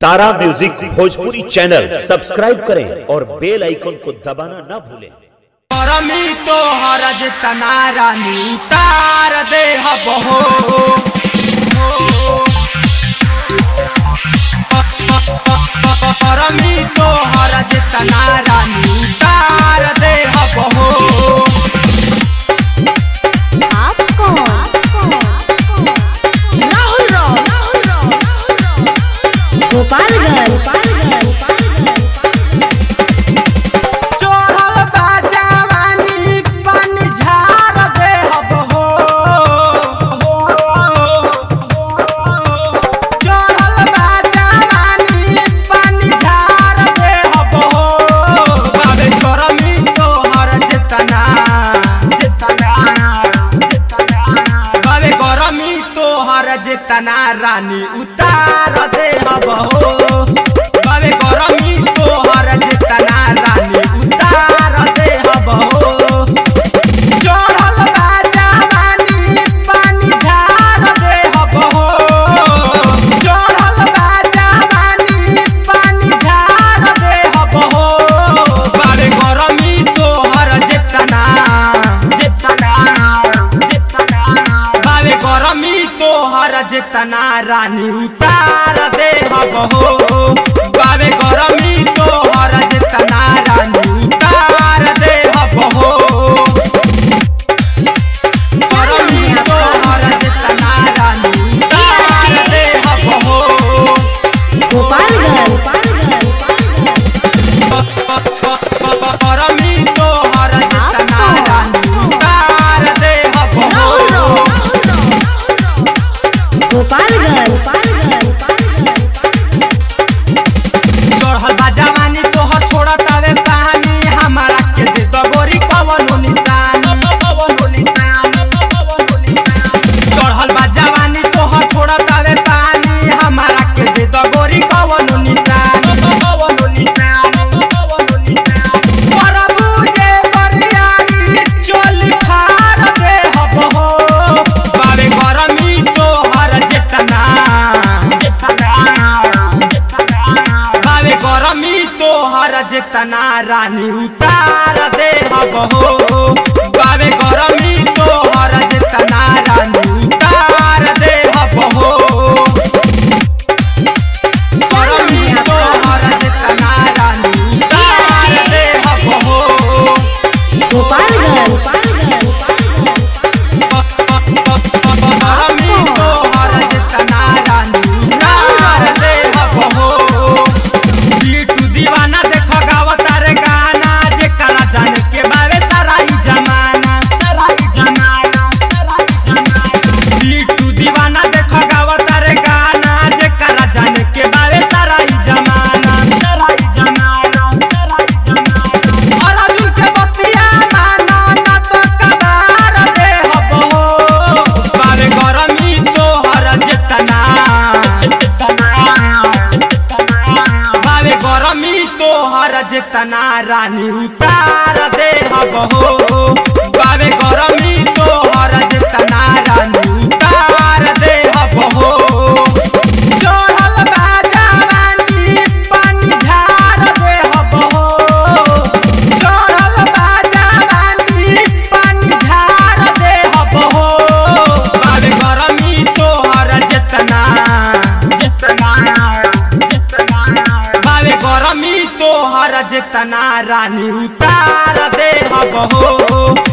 तारा music Bhojpuri channel subscribe करें और बेल icon को दबाना ना भूलें परमी तो हरज तनारा उतार दे हो परमी तो हरज तनारा उतार दे हो आप कौन राहुल गोपालगंज चढ़ल बा जवानी बन झार दे हो चढ़ल बा जवानी बन झार दे हो बाबे करमी तोहर जेतना जेतना जेतना बाबे करमी तोहर जेतना रानी उतार दे हो बाबे करमी तोहर जेतना रानी उतार दे हो चढ़ल बा जवानी पानी झार दे हो चढ़ल बा जवानी पानी झार दे हो बाबे गरमी तोहर जेतना जेतना जेतना बाबे गरमी तोहर जेतना रानी उतार दे हो बाबे गरमी तोहर जेतना रानी उतार दे हो गरमी तोहर जेतना रानी उतार दे हो गोपालगंज परमी तोहर जेतना रानी उतार दे हो गोपालगंज चढ़ल बा जवानी तोहर छोड़त आवे पानी हमारा के दे दो गोरी कवनो निशान कवनो निशान कवनो निशान चढ़ल बा जवानी तोहर छोड़त आवे पानी हमारा के दे दो गोरी कवनो निशान कवनो निशान कवनो निशान प्रभु जे बरियारी चोल फार दे हबहो बाबे गरमी तोहर जेतना जेतना जेतना बाबे गरमी तोहर जेतना रानी उतार दे हबहो बाबे गरमी तोहर जेतना रानी उतार दे हबहो गरमी तोहर जेतना रानी उतार दे हबहो गोपालगंज परमी तोहर जेतना रानी उतार दे हबहो बिटू दीवाना देख गावता रे गाना जेकरा जान के बारे सराई जमाना सराई जमाना सराई जमाना बिटू दीवाना देख गावता रे गाना जेकरा जान के बारे सराई जमाना सराई जमाना सराई जमाना और अर्जुन के बतिया माना ना तो कबार दे हबो बारे गरमी तोहर जेतना बाबे गरमी तोहर जेतना रानी उतार दे हबहो बाबे गरमी तोहर जेतना रानी उतार दे हबहो चढ़ल बा जवानी पानी झार दे हबहो चढ़ल बा जवानी पानी झार दे हबहो बाबे गरमी तोहर जेतना जेतना जेतना बाबे गरमी तोहर जेतना रानी उतार दे हबहो